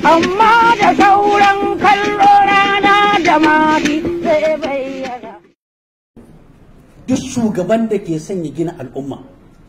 amma da sauran kallo rana da mari zai bayyana. duk shugaban da ke son ya gina al'umma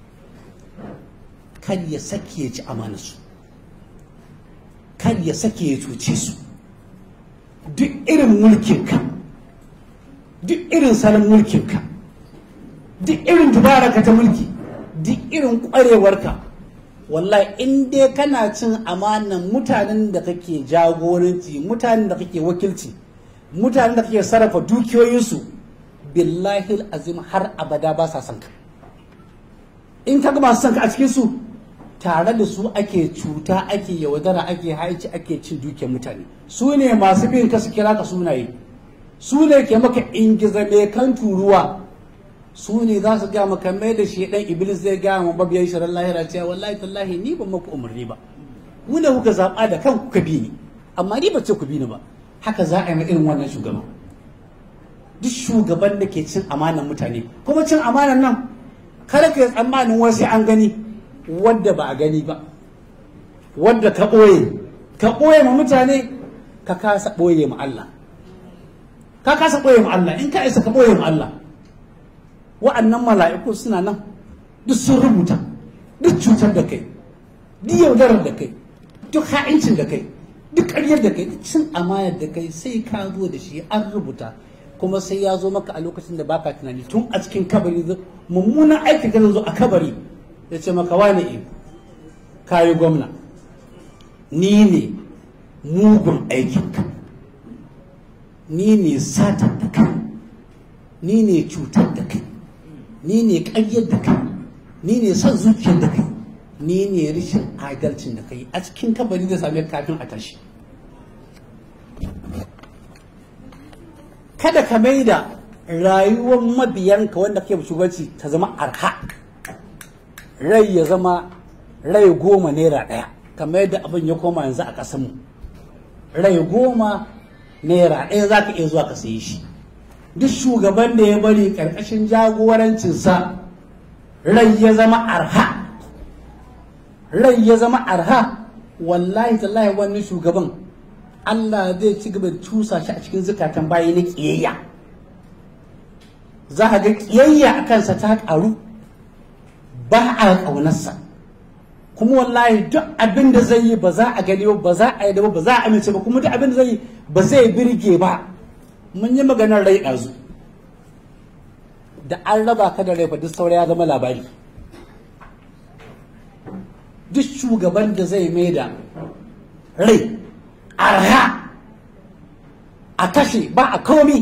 kar ya sake ya ci amanarsu kar ya sake ya cuce su duk irin mulkinka duk irin salon mulkinka duk irin dubararka ta mulki duk irin kwarewarka wallahi in dai kana cin amanan mutanen da kake jagoranci mutanen da kake wakilci mutanen da kake sarrafa dukiyoyinsu billahi azim har abada ba sa son ka in ka ga masu son ka a cikin su tare da su ake cuta ake yaudara ake haici ake cin dukiyar mutane su ne masu bin ka su kira ka sunaye su ne ke maka ingiza mai kan turuwa su ne za su ga maka mai da shi dan iblis zai ga mu babiyan shirin lahira cewa wallahi tallahi ni ban maku umarni ba mu ne kuka zaba da kanku ka bi ni amma ni ba ce ku bi ni ba haka za a yi irin wannan shugaban duk shugaban da ke cin amanan mutane kuma cin amanan nan kada ka yi tsammanin wasu an gani wadda ba a gani ba wadda ka ɓoye ka ɓoye ma mutane ka kasa ɓoye ma Allah ka kasa ɓoye ma Allah in ka isa ka ɓoye ma Allah wa'annan mala'iku suna nan duk sun rubuta duk cutar da kai duk yaudarar da kai duk ha'incin da kai duk ƙaryar da kai duk cin amanar da kai sai ka zo da shi an rubuta kuma sai ya zo maka a lokacin da baka tunani tun a cikin kabari mummunan aikin ka zo a kabari ya ce maka wane e kayi gwamna ni ne mugun aikinka ni ne satar da kai ni ne cutar da kai ni ne ƙaryar da kai ni ne son zuciyar da kai ni ne rashin adalcin da kai a cikin kabari da same kafin a tashi kada ka mai da rayuwar mabiyanka wanda kake shugabanci ta zama arha rai ya zama rai goma naira ɗaya kamar yadda abin ya koma yanzu a ƙasanmu rai goma naira ɗaya za ka iya zuwa ka sayi shi duk shugaban da ya bari ƙarƙashin jagorancinsa rai ya zama arha rai ya zama arha wallahi tallahi wani shugaban Allah zai ci gaba da cusa shi a cikin zukatan bayi na ƙiyayya za a ga ƙiyayya a kansa ta ƙaru ba a ƙaunarsa kuma wallahi duk abin da zai yi ba za a gani ba za a yi da ba za a amince ba kuma duk abin da zai yi ba zai birge ba mun yi maganar rai ɗazu da an raba ka da rai fa duk saura ya zama labari duk shugaban da zai mai da rai arha a kashe ba a komi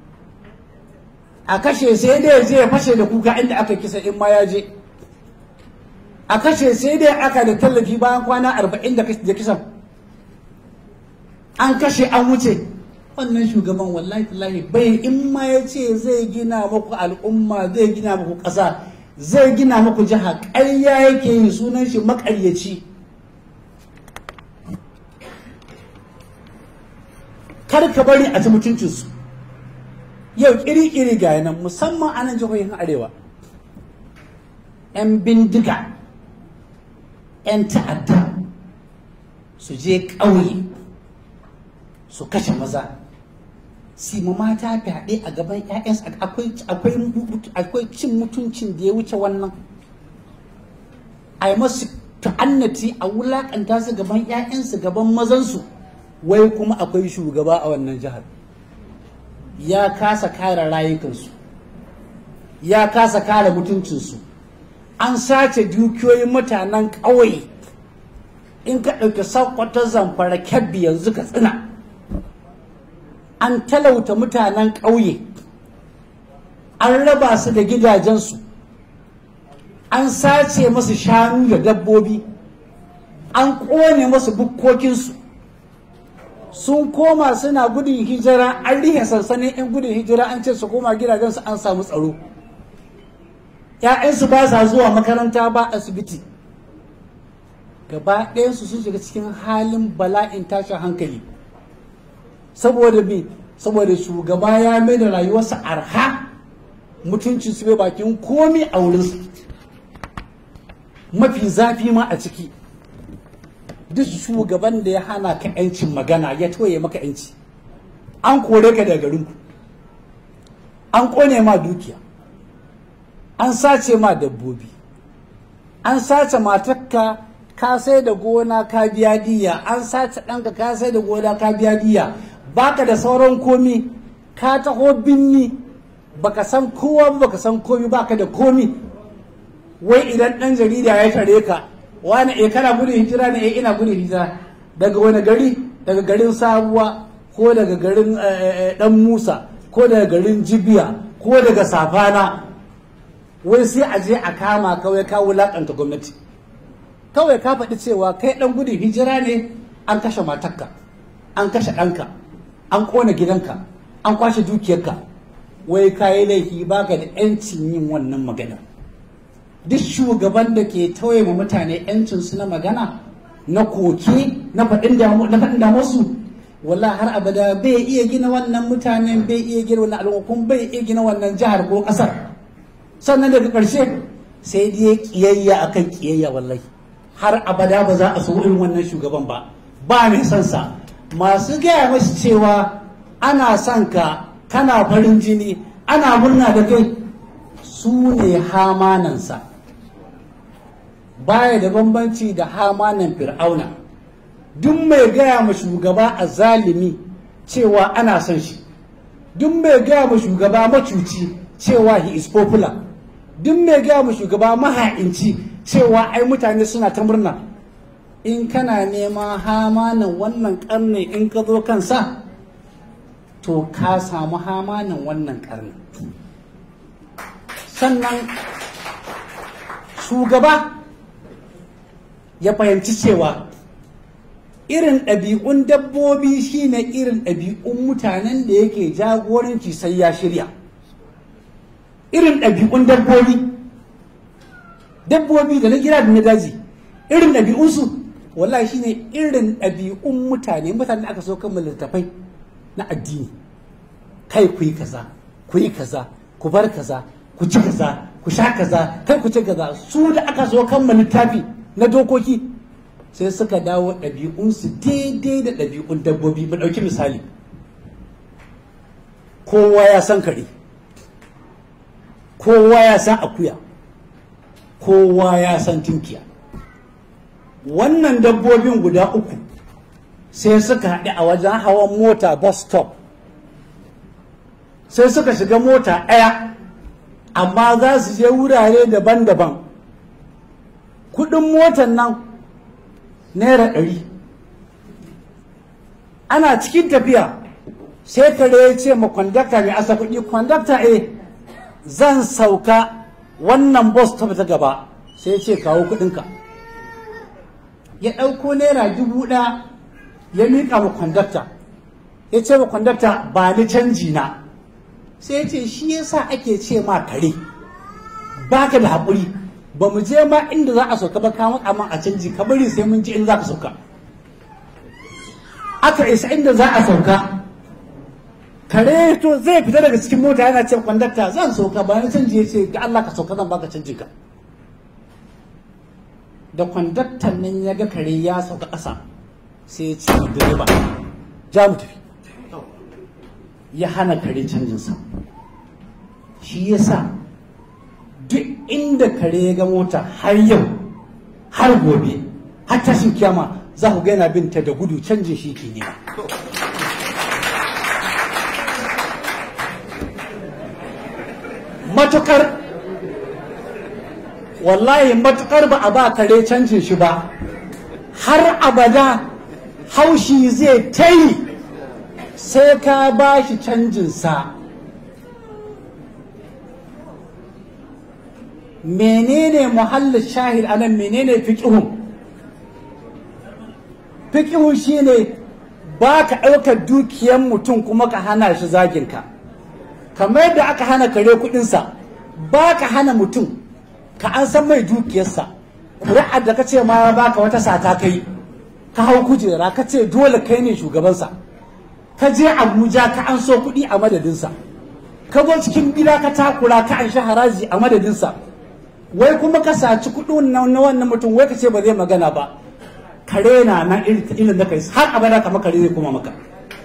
a kashe sai dai je ya fashe da kuka inda aka kisa in ma ya je a kashe sai dai aka da tallafi bayan kwana arba'in da kisan an kashe an wuce wannan shugaban wallahi tallahi bai in ma ya ce zai gina muku al'umma zai gina muku ƙasa zai gina muku jiha ƙarya yake yi sunan shi maƙaryaci kar ka bari a ci mutuncinsu yau kiri-kiri ga nan musamman a nan jihohin arewa 'yan bindiga 'yan ta'adda su je ƙauye su kashe maza su ma mata fyaɗe a gaban 'ya'yansu akwai cin mutuncin da ya wuce wannan a yi masu ta'annati a wulaƙanta su gaban 'ya'yansu gaban mazansu wai kuma akwai shugaba a wannan jihar ya kasa kare rayukansu ya kasa kare mutuncinsu an sace dukiyoyin mutanen ƙauye in ka ɗauki sakwatar zamfara kyabbi yanzu ka tsina an talauta mutanen ƙauye an raba su da gidajensu an sace masu shanu da dabbobi an ƙone masu bukkokinsu sun koma suna gudun hijira an rihe sansanin 'yan gudun hijira an ce su koma gidajensu an samu tsaro ‘ya'yansu ba sa zuwa makaranta ba asibiti gaba ɗayansu sun shiga cikin halin bala'in tashin hankali saboda me saboda shugaba ya mai da rayuwarsa arha mutuncin su bai bakin komi a wurinsu mafi zafi ma a ciki duk shugaban da ya hana ka 'yancin magana ya toye maka 'yanci an kore ka daga garinku an kone ma dukiya an sace ma dabbobi an sace matakka ka sai da gona ka biya diya an sace ɗanka ka sai da gona ka biya diya baka da sauran komi ka taho binni baka san kowa ba baka san komi baka da komi wai idan ɗan jarida ya tare ka wani e kana gudun hijira ne e ina gudun hijira daga wani gari daga garin sabuwa ko daga garin dan musa ko daga garin jibiya ko daga safana wai sai a je a kama kawai ka wulakanta gwamnati kawai ka faɗi cewa kai ɗan gudun hijira ne an kashe matarka an kashe ɗanka an ƙona gidanka an kwashe dukiyarka wai ka yi laifi baka da 'yancin yin wannan magana duk shugaban da ke tauye ma mutane 'yancinsu na magana na koke na faɗin damuwarsu wala har abada bai iya gina wannan mutanen bai iya gina wannan al'ummar bai iya gina wannan jihar ko ƙasar sannan daga ƙarshe sai dai kiyayya akan kiyayya wallahi har abada ba za a so irin wannan shugaban ba ba mai son sa masu gaya mashi cewa ana son ka kana farin jini ana murna da kai su ne hamanansa baya da bambanci da hamanan fir'auna duk mai gaya ma shugaba a zalimi cewa ana son shi duk mai gaya ma shugaba macuci cewa he is popular duk mai gaya ma shugaba maha'inci cewa ai mutane suna ta murna in kana nema hamanan wannan karni in ka zo kansa to ka samu hamanan wannan karni sannan shugaba ya fahimci cewa irin ɗabi'un dabbobi shine irin ɗabi'un mutanen da yake jagoranci sai ya shirya irin ɗabi'un dabbobi dabbobi da na gida da na daji irin ɗabi'unsu wallahi shine irin ɗabi'un mutane mutane da aka so kan littattafai na addini kai ku yi kaza ku yi kaza ku bar kaza ku ci kaza ku sha kaza kai ku ci kaza su da aka so kan littafi na dokoki sai suka dawo ɗabi'unsu daidai da ɗabi'un dabbobi mu ɗauki misali kowa ya san kare kowa ya san akuya kowa ya san tunkiya wannan dabbobin guda uku sai suka haɗu a wajen hawan mota bus stop sai suka shiga mota ɗaya amma za su je wurare daban-daban kudin motan nan naira ɗari ana cikin tafiya sai kare ya ce ma kwandakta mai asa kuɗi kwandakta e zan sauka wannan bus ta ta gaba sai ya ce kawo kuɗinka ya ɗauko naira dubu ɗaya ya miƙa ma kwandakta ya ce ma kwandakta ba ni canji na sai ya ce shi yasa ake ce ma kare baka da haƙuri ba mu je ma inda za a sauka ba kawo man a canji ka bari sai mun ji in za ka sauka aka isa inda za a sauka kare to zai fita daga cikin mota yana ce kwandakta zan sauka ba ni canji ya ce ga Allah ka sauka zan baka canji ka da kwandaktan nan ya ga kare ya sauka ƙasa sai ya ce direba ja mu tafi ya hana kare canjinsa shi yasa duk inda kare ya ga mota har yau har gobe har tashin kiyama za ku yana binta da gudu canjin shi ke nema matukar wallahi matukar ba a ba kare canjin shi ba har abada haushi zai ta yi sai ka ba shi canjinsa menene muhallin shahid anan menene fiqhun fiqhu shine ba ka ɗaukar dukiyar mutum kuma ka hana shi zaginka kamar yadda aka hana kare kuɗinsa ba ka hana mutum ka an san mai dukiyarsa ƙuri'ar da ka ce ma ba ka wata sata kai ka hau kujera ka ce dole kai ne shugabansa ka je abuja ka an so kuɗi a madadinsa ka zo cikin gida ka takura ka an shi haraji a madadinsa wai kuma ka saci kuɗin na wannan mutum wai ka ce ba zai magana ba kare na na irin da kai har abada kama kare zai kuma maka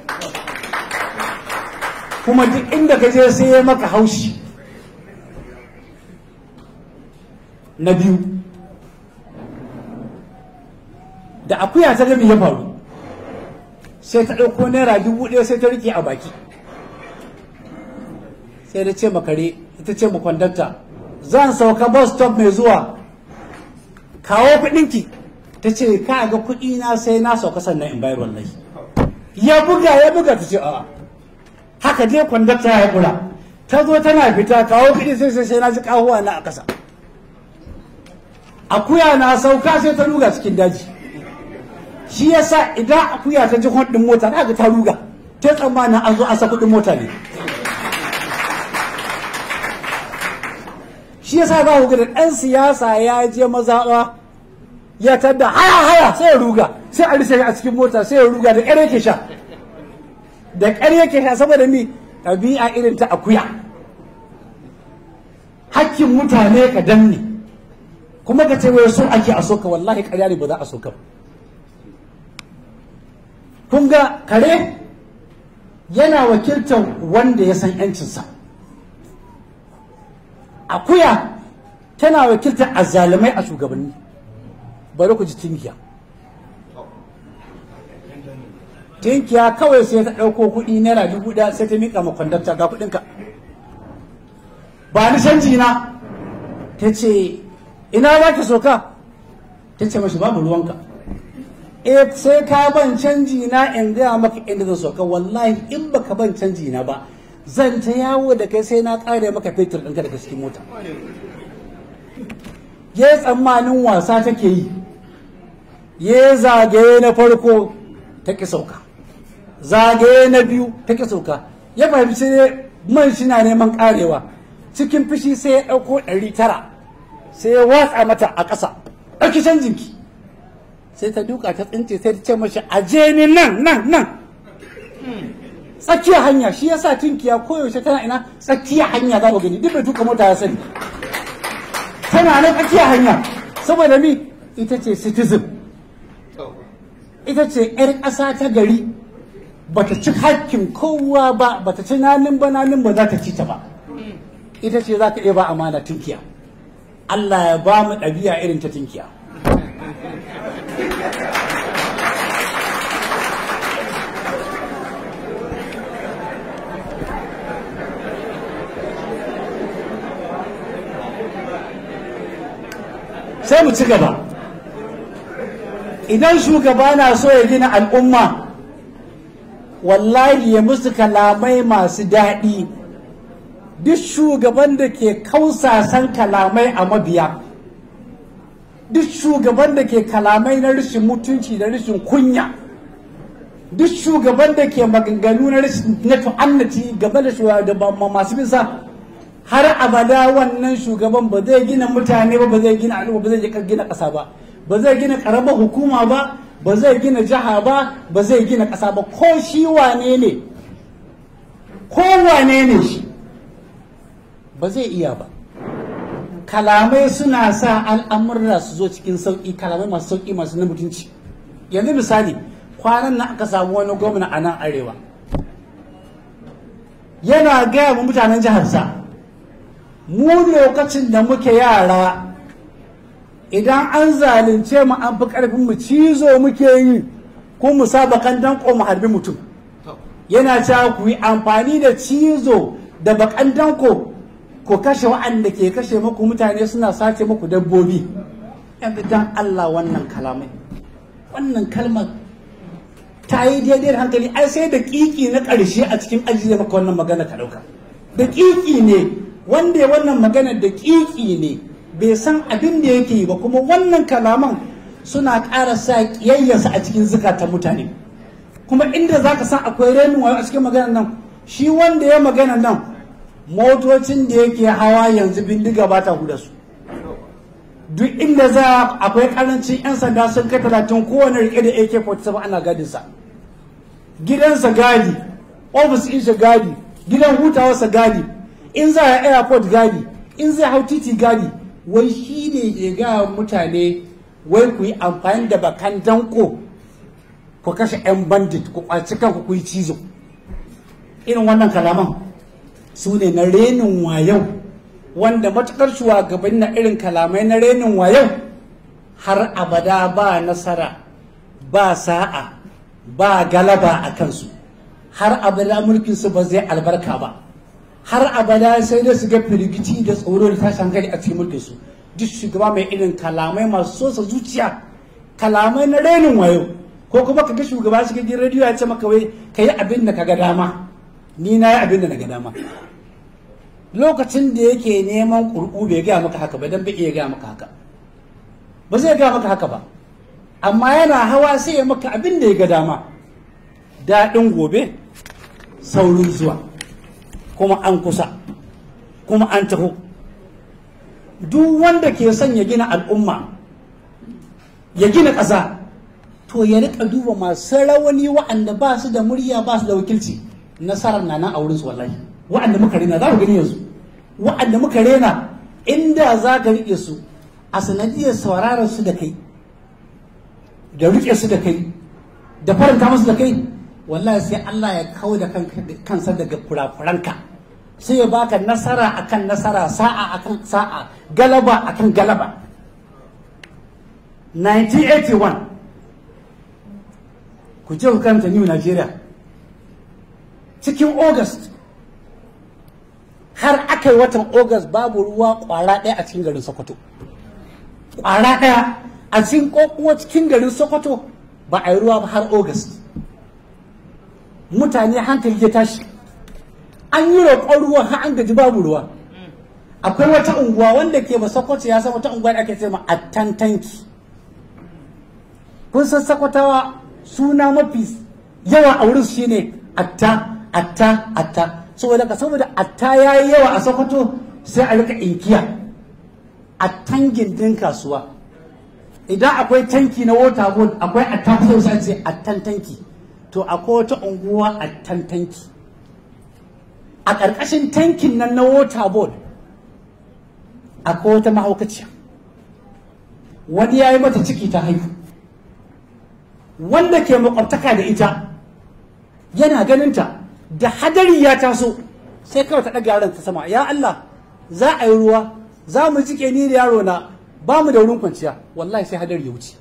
kuma duk inda ka je sai ya maka haushi na biyu da akuya ta gami ya faru sai ta ɗauko naira dubu ɗaya sai ta rike a baki sai da ce makare ita ce makwandanta zan sauka bus stop mai zuwa kawo kuɗinki ta ce ka ga kuɗi na sai na sauka sannan in bayar wallahi ya buga ya buga ta ce a'a haka dai kwandakta ya kula ta zo tana fita kawo kuɗi sai sai sai na ji kahuwa na a ƙasa akuya na sauka sai ta ruga cikin daji shi yasa idan akuya ta ji hon mota za ga ta ruga ta tsammanin an zo an sa kuɗin mota ne shi yasa za ku ga da ɗan siyasa ya je mazaɓa ya tadda haya haya sai ya ruga sai a rishe a cikin mota sai ya ruga da ƙyar yake sha da ƙyar yake sha saboda mi ɗabi'a irin ta akuya hakkin mutane ka danne kuma ka ce wai so ake a soka wallahi ƙarya ne ba za a soka ba kun ga kare yana wakiltar wanda ya san 'yancinsa akuya tana wakiltar azzalumai a shugabanni bari ku ji tinkiya tinkiya kawai sai ta ɗauko kuɗi naira dubu ɗaya sai ta miƙa ma kwandakta ga kuɗinka ba ni canji na ta ce ina za ka soka ta ce mashi babu ruwanka e sai ka ban canji na in gaya maka inda zan soka wallahi in baka ban canji na ba zan ta yawo da kai sai na ƙare maka fetur ɗinka daga cikin mota ya tsammanin wasa take yi ya zagaye na farko ta ƙi sauka zagaye na biyu ta ƙi sauka ya fahimci man shi na neman ƙarewa cikin fushi sai ya ɗauko ɗari tara sai ya watsa mata a ƙasa ɗauki canjinki sai ta duka ta tsince sai ta ce mashi aje ni nan nan nan tsakiyar hanya shi yasa tinkiya koyaushe tana ina tsakiyar hanya za mu gani duk mai tuka mota ya sani tana nan tsakiyar hanya saboda mi ita ce citizen ita ce 'yar ƙasa ta gari bata ci hakkin kowa ba bata ci nanin ba nanin ba za ta ci ta ba ita ce za ka iya ba amana tinkiya Allah ya ba mu ɗabi'a irin ta tinkiya sai mu ci gaba idan shugaba na so ya gina al'umma wallahi ya musu kalamai masu daɗi duk shugaban da ke kausasan kalamai a mabiya duk shugaban da ke kalamai na rashin mutunci da rashin kunya duk shugaban da ke maganganu na rashin na tu'annati game da shugaban masu bisa har abada wannan shugaban ba zai gina mutane ba ba zai gina al'umma ba zai gina ƙasa ba ba zai gina ƙaramar hukuma ba ba zai gina jiha ba ba zai gina ƙasa ba ko shi wane ne ko wane ne shi ba zai iya ba kalamai suna sa al'amurra su zo cikin sauƙi kalamai masu sauƙi masu na mutunci yanzu misali kwanan nan aka samu wani gwamna a nan arewa yana gaya mu mutanen jiharsa mu lokacin da muke yara idan an zalunce mu an fi ƙarfin mu cizo muke yi ko mu saba kan danko mu harbi mutum yana cewa ku yi amfani da cizo da bakan danko ko kashe wa'anda ke kashe muku mutane suna sace muku dabbobi yanzu dan Allah wannan kalamai wannan kalmar ta yi daidai da hankali ai sai da kiki na ƙarshe a cikin ajiye maka wannan magana ka ɗauka da kiki ne wanda ya wannan magana da kiki ne bai san abin da yake yi ba kuma wannan kalaman suna ƙara sa ƙiyayyarsa a cikin zukatan mutane kuma inda za ka san akwai renin wayo a cikin maganar nan shi wanda ya magana nan motocin da yake hawa yanzu bindiga ba ta huda su duk inda za akwai karancin 'yan sanda sun kai talatin kowane rike da ak-47 ana gadinsa gidansa gadi ofis ɗinsa gadi gidan hutawarsa gadi in za a airport gadi in zai hau titi gadi wai shi ne ya ga mutane wai ku yi amfani da bakan danko ku kashe 'yan bandit ku kwaci kanku ku yi cizo irin wannan kalaman su ne na renin wayau wanda matukar shugabanni na irin kalamai na renin wayau har abada ba nasara ba sa'a ba galaba a kansu har abada mulkinsu ba zai albarka ba har abada sai dai su ga firgici da tsoro da tashin hankali a cikin mulkinsu duk shugaba mai irin kalamai masu sosa zuciya kalamai na renin wayo ko kuma ka ga shugaba shi gidan rediyo ya ce maka wai ka yi abin da ka ga dama ni na yi abin da na ga dama lokacin da yake neman ƙurƙu bai gaya maka haka ba don bai iya gaya maka haka ba zai gaya maka haka ba amma yana hawa sai ya maka abin da ya ga dama daɗin gobe saurin zuwa kuma an kusa kuma an taho duk wanda ke son ya gina al'umma ya gina ƙasa to ya rika duba masu rawani wa'anda ba su da murya ba su da wakilci nasarar na nan a wurinsu wallahi wa'anda muka rena za ku gani yanzu wa'anda muka rena inda za ka riƙe su a sanadiyar sauraron su da kai da riƙe su da kai da faranta musu da kai wallahi sai Allah ya kawo da kansa daga kurakuranka sai ya baka nasara akan nasara sa'a akan sa'a galaba akan galaba 1981 ku je ku karanta new Nigeria cikin August har aka yi watan August babu ruwa kwara ɗaya a cikin garin Sokoto kwara ɗaya a cikin kokowa cikin garin Sokoto ba a yi ruwa ba har August mutane hankali ya tashi an yi roƙon ruwa har an gaji babu ruwa akwai wata unguwa wanda ke ba Sokoto ya san wata unguwa da ake ce ma attantanki kun san Sokotawa suna mafi yawa a wurin shine atta atta atta saboda ka saboda atta ya yi yawa a sokoto sai a rika inkiya a tangin din kasuwa idan akwai tanki na water board akwai atta kusa sai ce attan tanki to akwai wata unguwa attan tanki a ƙarƙashin tankin nan na water board akwai wata mahaukaciya wani ya yi mata ciki ta haihu wanda ke makwabtaka da ita yana ganinta da hadari ya taso sai kawai ta ɗaga yaron ta sama ya Allah za a yi ruwa za mu jike ni da yaro na ba mu da wurin kwanciya wallahi sai hadari ya wuce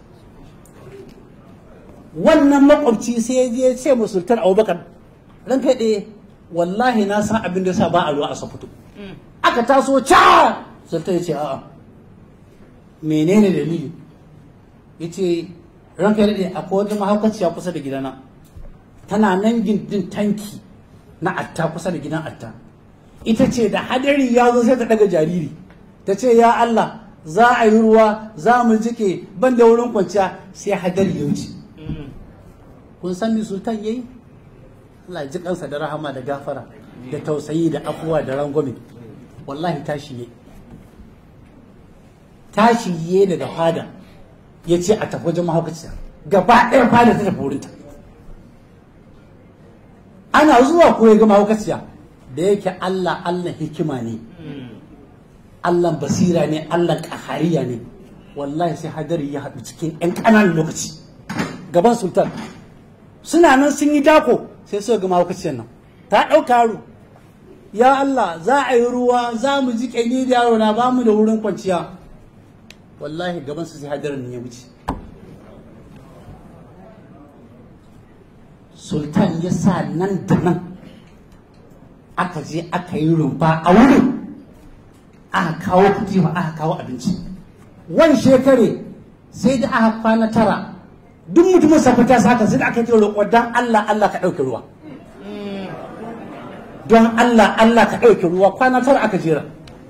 wannan makwabci sai ya je ce mu sultan abubakar ran kai ɗaya wallahi na san abin da sa ba a ruwa a sokoto aka taso ca sultan ya ce a'a menene dalili ya ce ranka daɗe akwai wata mahaukaciya kusa da gidana tana nan gindin tanki na atta kusa da gidan atta ita ce da hadari ya zo sai ta daga jariri ta ce ya Allah za a yi ruwa za mu jike ban da wurin kwanciya sai hadari ya wuce kun san ni sultan yayi Allah ji kansa da rahama da gafara da tausayi da afuwa da rangwame wallahi tashi yayi tashi yayi daga fada ya ce a tafi wajen mahaukaciya gaba ɗaya fada ta tafi wurinta ana zuwa ko ya ga mahaukaciya da yake Allah Allah hikima ne Allah basira ne Allah ƙahariya ne wallahi sai hadari ya haɗu cikin 'yan ƙananan lokaci gaban sultan suna nan sun yi dako sai suka ga mahaukaciyar nan ta ɗauka yaro ya Allah za a yi ruwa za mu ji ni da yaro na ba mu da wurin kwanciya wallahi gaban su sai hadarin ya wuce sultan ya sa nan da nan aka je aka yi rumfa a wurin aka kawo katifa aka kawo abinci wani shekare sai da aka kwana tara duk mutumin safata saka sai da aka ce roƙo don Allah Allah ka ɗauke ruwa don Allah Allah ka ɗauke ruwa kwana tara aka jera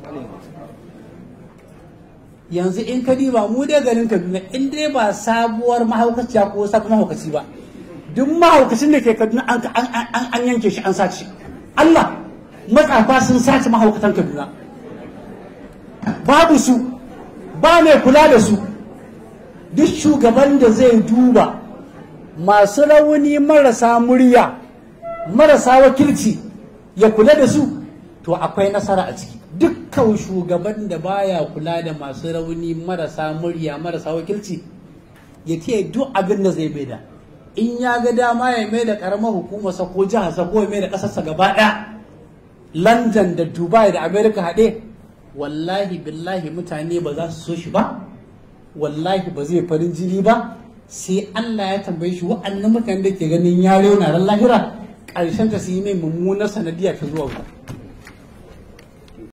yanzu in ka diba mu dai garin Kaduna in dai ba sabuwar mahaukaciya ko sabon mahaukaci ba duk mahaukacin da ke Kaduna an yanke shi an sace Allah matsafa sun sace mahaukatan Kaduna babu su ba mai kula da su duk shugaban da zai duba masu rauni marasa murya marasa wakilci ya kula da su to akwai nasara a ciki dukkan shugaban da baya kula da masu rauni marasa murya marasa wakilci ya ce duk abin da zai mai da in ya ga dama ya mai da karamar hukumarsa ko jiharsa ko ya mai da ƙasarsa gaba ɗaya london da dubai da america haɗe wallahi billahi mutane ba za su so shi ba wallahi ba zai farin jini ba sai allah ya tambaye shi wa'annan mutane da ke ganin ya na ran lahira ƙarshen ta su yi mai mummunar sanadiyya ta zuwa wuta